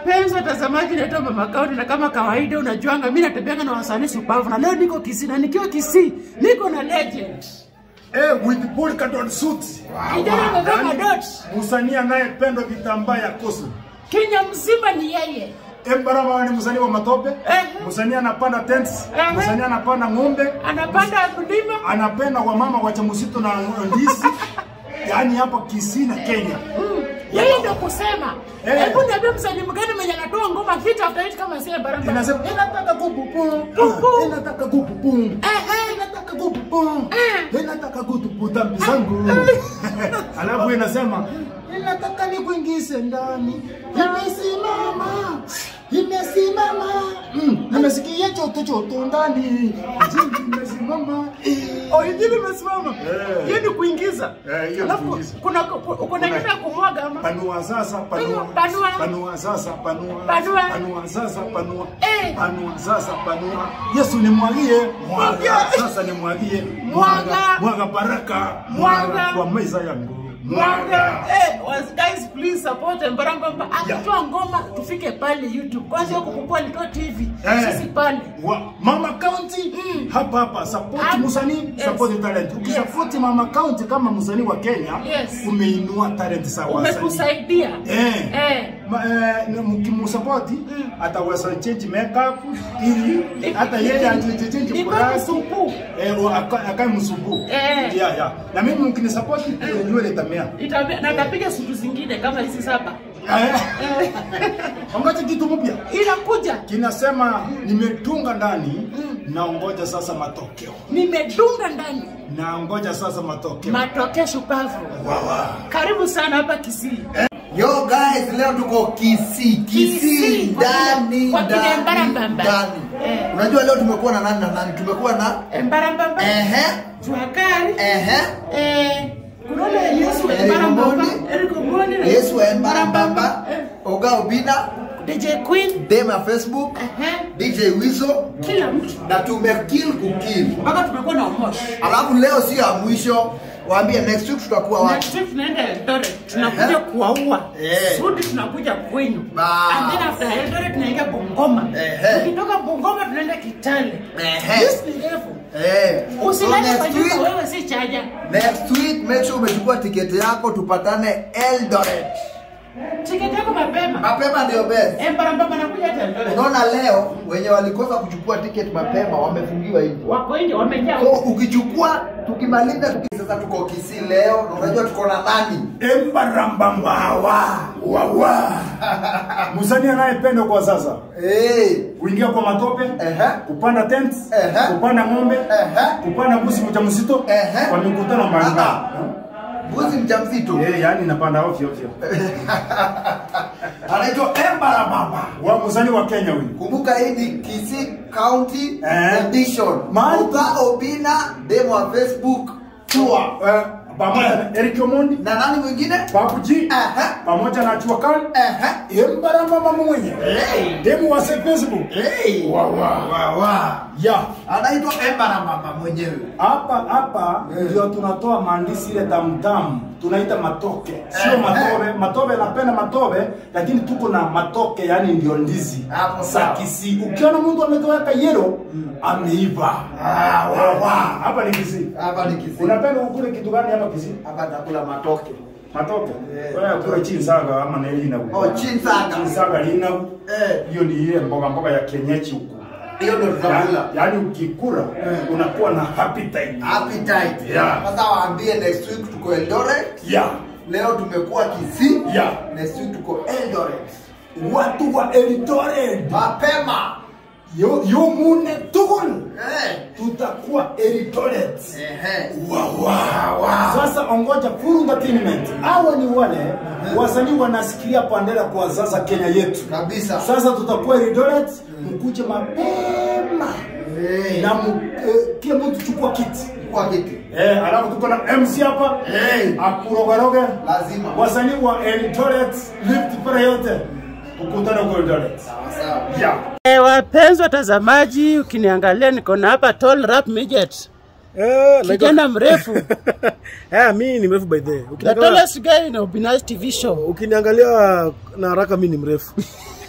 wapenzi watazamaji, naitwa Mama Kaunti na kama kawaida unajuanga mimi natembeanga na wasanii supavu, na leo niko Kisii na nikiwa Kisii niko na legend Eh, with polka dot suit. kijana amevaa madot, Msanii anayependwa vitambaa ya kosu. Kenya mzima ni yeye. Embarama ni msanii wa matope. Eh. Msanii anapanda tents. Eh. Msanii anapanda ng'ombe. Anapanda mlima Anapenda wamama wajamzito na ndizi. Yaani hapa Kisii na Kenya. yeye ndio kusema. Eh. Hebu niambie msanii mgani mwenye anatoa ngoma hit after hit kama sie baramba. Inasema inataka kupupu. Pupu. Inataka kupupu. Eh eh. Inataka kupupu. Eh. Inataka kutupu dhambi zangu. Alafu inasema inataka nikuingize ndani. Imesimama. Imesimama. Mm, nimesikia choto choto ndani. Injili imesimama. Oh, injili imesimama. Eh. Hiyo ni kuingiza. Eh, hiyo ni Alafu kuingiza. kuna kuna nyingine ya kumwaga ama. Panua sasa, panua. Panua. Panua sasa, panua. Panua. Panua sasa, panua. Eh. Panua sasa, panua. Yesu nimwagie. Mwaga. Mwaga. Sasa nimwagie. Mwaga. Mwaga baraka. Mwaga. Kwa meza yangu. Mwaga. Eh, was guys please support Mbarambamba. Yeah. Akitoa ngoma tufike pale YouTube. Kwanza huko kukua alitoa TV. Eh. Sisi pale. Wa, Mama County Mm. hapa hapa support Hapa. msanii Yes. support talent. Ukisupport Mama County kama msanii wa Kenya Yes. umeinua talent za wasanii. Umetusaidia. Eh. Eh. Ma, eh, na mkimusapoti ataweza change makeup ili hata yeye achange change Niko kurasi msupu. eh wa- aka- akae msubu Eh. yeah yeah na mimi mkinisapoti eh, nywele itamea Itabia na napiga sutu zingine kama hizi saba. eh Eh. angacha kitu mpya Inakuja. kinasema nimetunga ndani naongoja sasa matokeo Nimedunga ndani. naongoja sasa matokeo Matokeo shupavu. wawa Karibu sana hapa Kisii. Yo guys, leo tuko Kisii, Kisii, Kisii kwa ndani kina- kwa kina ndani Mbarambamba. ndani. Eh. Unajua leo tumekuwa na nani na nani? Tumekuwa na Mbarambamba. ehe Juakari. ehe Eh, kuna ule Yesu wa Eric Mbarambamba. Omondi. Eric Omondi na Yesu wa Mbarambamba, Eh, Oga Obina, DJ Queen. dem ya Facebook, Ehe. DJ Wizo Kila mtu. na tumekill kukill. Mpaka tumekuwa na umoshi. Alafu leo sio ya mwisho, waambie next week tutakuwa wapi? Next week tunaenda Eldoret. Tunakuja kuwaua. Eh. Sudi tunakuja kwenu. Bas. And then after Eldoret tunaingia Bungoma. Ehe. Tukitoka Bungoma tunaenda Kitale. Ehe. Yes, ni refu. Eh. So Usilale kwa next nyumba week, wewe si chaja. next week make sure umechukua tiketi yako tupatane Eldoret. Tiketi yako mapema. Mapema ndio best. Eh, Mbarambamba nakuja hata Eldoret. Unaona leo wenye walikosa kuchukua ticket mapema wamefungiwa hivi. Wako nje wamejaa. So ukichukua tukimaliza tuki sasa tuko Kisii leo na unajua tuko na nani? embarambambawa wawa msanii anayependwa kwa sasa Eh. kuingia kwa matope Ehe. kupanda tent Ehe. kupanda ng'ombe Ehe. kupanda mbuzi mjamzito Ehe. kwa mikutano mbalimbali Ah, Mbuzi mjamzito. Eh, yani napanda ovyo ovyo Anaitwa Embara Baba. wa msanii wa Kenya huyu Kumbuka hii ni Kisii County Eh. Edition. Mahali- Oga Obina demo wa Facebook tour. Eh, pamoja na Eric Omondi Na nani mwingine? Babu G Ehe. pamoja na Chua Kali Ehe. embarambamba mwenye Hey. demu wa Facebook Hey. wawa Wawa. ya Anaitwa Embara Baba mwenyewe. hapa hapa ndio tunatoa maandishi ile tamtamu tunaita matoke sio Eh, matobe matobe napenda matobe lakini tuko na matoke yani ndio ndizi Hapo za sawa. Kisii ukiona mtu ametoweka yero ameiva Ah, wawa. hapa ni Kisii Hapa ni Kisii. unapenda ukule kitu gani hapa Kisii Hapa nakula matoke. matoke Eh. wewe kula chinsaga ama na ilina Oh, chinsaga. chinsaga lina Eh. hiyo ni ile mboga mboga ya kienyeji huko Hiyo ndio tutakula. Ya- yaani ukikula Eh. unakuwa na appetite Appetite. Yeah. Sasa waambie next week tuko Eldoret. yeah Leo tumekuwa Kisii. Yeah. Next week tuko Eldoret. watu wa Eldoret Mapema. yo yo mune tugul Eh. tutakuwa Eldoret Ehe. wawa sasa ongoja full entertainment hawa ni wale wasanii wanasikilia pandera kwa sasa Kenya yetu Kabisa. sasa tutakuwa Eldoret mkuje mapema Eh. na mu, eh, kila mtu chukua kiti Kwa kiti. eh alafu tuko na MC hapa Eh. akurogaroge Lazima. wasanii wa Eldoret lift para yote tukutane kwa Eldoret Sawa sawa. yeah Eh, wapenzi watazamaji, ukiniangalia niko na hapa tall rap midget. Eh, like- Kijana mrefu. Eh, mi ni mrefu by the way. The Ukiniangalia- tallest guy in Obina's TV show. Ukiniangalia na haraka mi ni mrefu.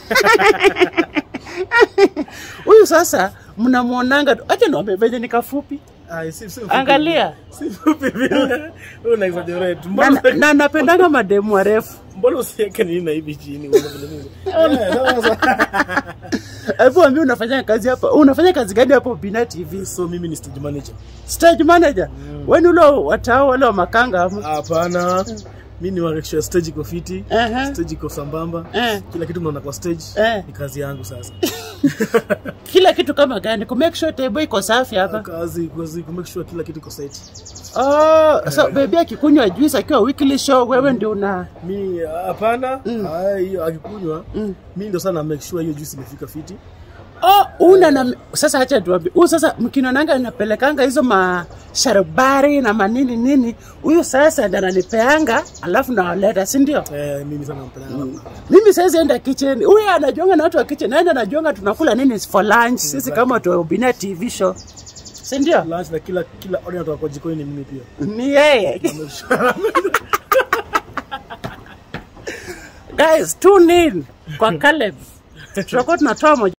Huyu sasa mnamwonanga tu. Acha niwaambie venye ni kafupi. Ai, si- si mfupi Angalia. vile. Si fupi vile. Wewe una exaggerate. Na, Mbona na napendanga mademu warefu. mbona usiweke nini na hivi chini? Uone vile mimi. Yeah, sasa. Hebu ambia unafanya kazi hapa. Unafanya kazi gani hapo Bina TV? So mimi ni stage manager. Stage manager. Wewe ni ule watao wale wa makanga ama? Hapana. Mimi ni wakisha stage iko fiti. Ehe. Stage iko sambamba. Eh. Kila kitu mnaona kwa stage. Eh. Ni kazi yangu sasa. Kila kitu kama gani? Ku make sure table iko safi hapa. Kazi kazi ku make sure kila kitu iko set. Oh, so baby akikunywa juice akiwa weekly show wewe ndio una Mi hapana. Ah, hiyo akikunywa. Mimi ndio sana make sure hiyo juice imefika fiti. Oh, una na sasa acha tuambie. Huyu sasa mkinonanga napelekanga hizo masharubari na manini nini. Huyu sasa ndiye ananipeanga alafu nawaleta, si ndio? Eh, mimi sana nampenda. Mimi siwezi enda kitchen. Huyu anajonga na watu wa kitchen. Naenda najonga tunakula nini for lunch. Sisi kama watu wa Ubina TV show. Si ndio? Lunch na kila kila order kutoka kwa jikoni ni mimi pia. Ni yeye. Guys, tune in kwa Caleb. Tutakuwa tunatoa moja